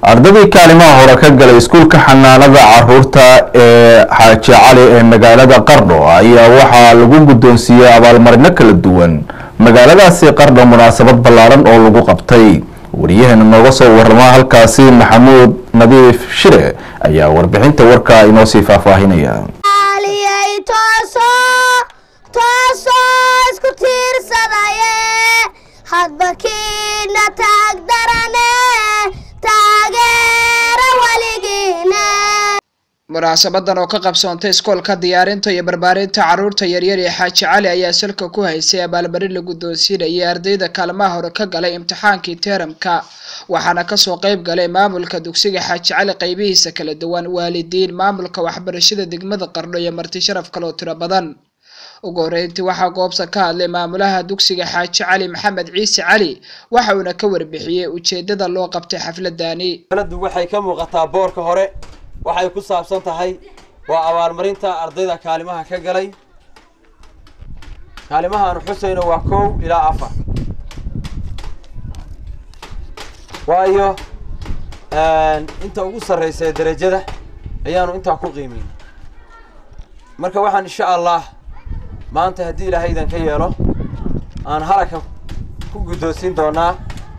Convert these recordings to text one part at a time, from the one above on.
ardadii kaalimaha hore ka galay iskuulka xanaanada caruurta ee xaaji cali ee magaalada qardho ayaa waxaa lagu guddoonsiiyey abaalmarino kala duwan magaaladaasi qardho munaasabad ballaaran oo lagu qabtay wariyaheena nooga soo warama halkaasi maxamuud nadiif shire ayaa warbixinta warka inoo sii faahfaahinaya munaasabadan oo ka qabsoontay iskoolka diyaarinta iyo barbaarinta caruurta yaryar ee xaaji cali ayaa salka ku haysay abaalmarin la guddoonsiinayay ardayda kaalmaha hore ka galay imtixaankii teeramka waxaana kasoo qeyb galay maamulka dugsiga xaaji cali qeybihiisa kala duwan waalidiin maamulka waxbarashada degmada qardho iyo marti sharaf kaloo tiro badan ugu horeyntii waxaa goobta ka hadlay maamulaha dugsiga xaaji cali maxamed ciise cali waxa uuna ka warbixiyey ujeedada loo qabtay xafladani waxay ka muuqataa boorka hore waxay ku saabsan tahay waa abaalmarinta ardayda kaalimaha ka galay kaalimahaanu xusayno waa kow ilaa afar waayo inta ugu sarreysa ee derajada ayaanu intaa ku qiimeyn marka waxaan insha allah maanta haddii ilaahay idan ka yeelo aan halakan ku guddoonsiin doonaa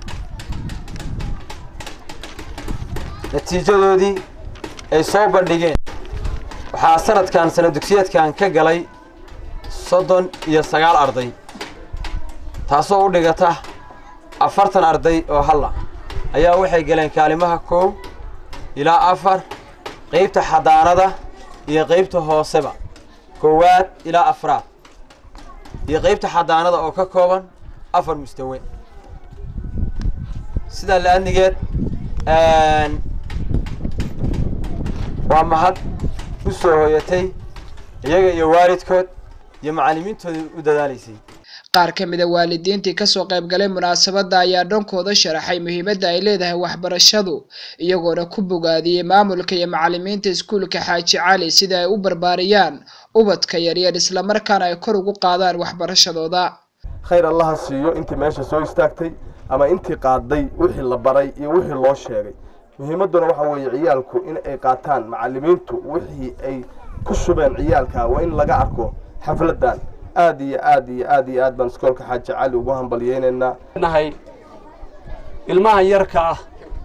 natiijadoodii ay soo bandhigeen waxaa sanadkan sana dugsiyeedkan ka galay soddon iyo sagaal arday taasoo u dhigata afartan arday oo halla ayaa waxay galeen kaalimaha kow ilaa afar qaybta xadaanada iyo qaybta hooseba koowaad ilaa afraad iyo qaybta xadaanada oo ka kooban afar mustawe sidaa la-adnigeed waa mahad u soo hoyatay iyaga iyo waalidkood iyo macallimiintooda u dadaalaysay qaar ka mid a waalidiintii kasoo qayb galay munaasabadda ayaa dhankooda sharaxay muhiimadda ay leedahay waxbarashadu iyagoona ku bogaadiyey maamulka iyo macallimiinta iskuulka xaaji cali sida ay u barbaariyaan ubadka yaryar islamarkaana ay kor ugu qaadaan waxbarashadooda khayr allaha siiyo intii meesha soo istaagtay ama intii qaaday wixii la baray iyo wixii loo sheegay muhiimadduna waxa weeye ciyaalku in ay qaataan macallimiintu wixii ay ku shubeen ciyaalka waa in laga arko xafladdan aad iyo aad iyo aad iyo aad baan iskoolka xaaji cali ugu hambalyeynaynaa nahay ilmaha yarka ah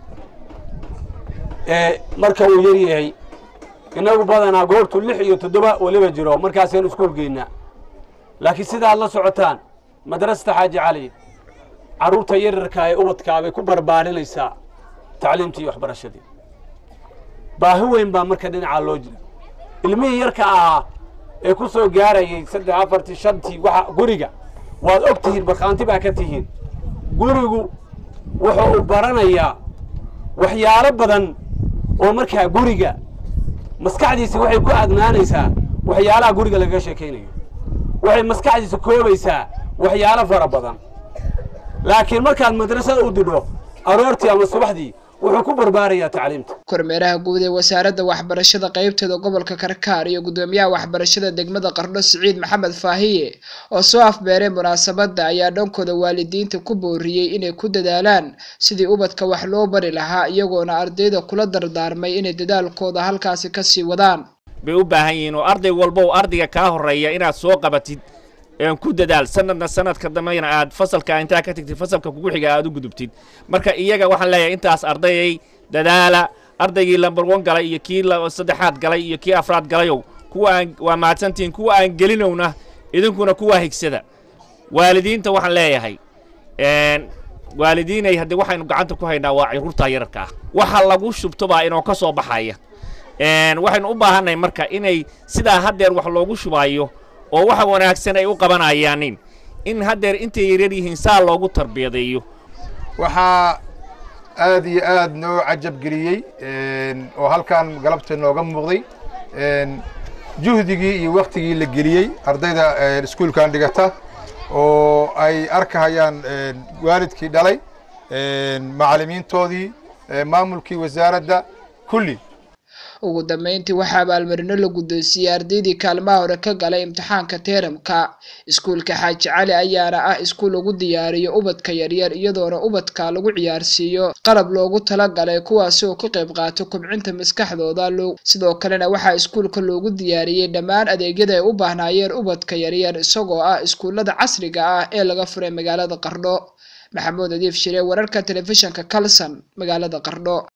ee marka uu yar yahay innagu badanaa goortu lix iyo toddoba weliba jiro markaasaynu iskuul geynaa laakiin sidaad la socotaan madrasata xaaji cali carruurta yaryarka ee ubadkaa bay ku barbaarinaysaa tacliimtii iyo waxbarashadii baahi weyn baa marka dhinacaa loo jira ilmihii yarka ahaa ee ku soo gaarayay saddex afartii shantii waxa guriga waad og tihiin markhaanti baa ka tihiin gurigu wuxuu u baranayaa waxyaalo badan oo markaa guriga maskaxdiisa waxay ku adnaanaysaa waxyaalaha guriga lagaga sheekaynayo waxay maskaxdiisa koobaysaa waxyaalo fara badan laakiin markaad madrasada u didho aroortii ama subaxdii wuxuu ku barbaarayaa tacliimta kormeeraha guud ee wasaaradda waxbarashada qaybteeda gobolka karkaar iyo guddoomiyaha waxbarashada degmada qardho siciid maxamed faahiye oo soo afbeeray munaasabadda ayaa dhankooda waalidiinta ku booriyey inay ku dadaalaan sidii ubadka wax loo bari lahaa iyagoona ardayda kula dardaarmay inay dadaalkooda halkaasi kasii wadaan bay u baahan yihiin oo arday walba oo ardayga kaa horreeya inaad soo qabatid ku dadaal sanadna sanadka dambena aad fasalka intaa ka tagtid fasalka kugu xiga aad u gudubtid marka iyaga waxaan leeyahay intaas ardayay dadaala ardaygii lambar one galay iyo kii saddexaad galay iyo kii afraad galayow kuwa aan waa mahadsantihiin kuwa aan gelinowna idinkuna kuwaa higsada waalidiinta waxaan leeyahay waalidiinay haddii waxaynu gacanta ku haynaa waa caruurta yararka ah waxa lagu shubto baa inoo ka soo baxaya waxaynu u baahannahay marka inay sidaa haddeer wax loogu shubaayo oo waxa wanaagsan ay u qabanayaanin in haddeer intay yaryar yihiin saa loogu tarbiyadeeyo waxaa aad iyo aad noo cajab geliyey oo halkan galabta nooga muuqday juhdigii iyo waktigii la geliyey ardayda iskuulkan dhigata oo ay arkahayaan waalidkii dhalay macallimiintoodii maamulkii wasaaradda kulli ugu dambeyntii waxaa abaalmarino la guddoonsiiyey ardaydii kaalmaha hore ka galay imtixaanka teeramka iskuulka xaaji cali ayaana ah iskuul lagu diyaariyo ubadka yaryar iyadoona ubadka lagu ciyaarsiiyo qalab loogu talagalay kuwaasi oo ka qayb qaato kobcinta maskaxdooda sidoo kalena waxaa iskuulka loogu diyaariyey dhammaan adeegyada ay u baahnaayeen ubadka yaryar isagoo ah iskuullada casriga ah ee laga furay magaalada qardho maxamuud adiif shire wararka telefishinka kalson magaalada qardho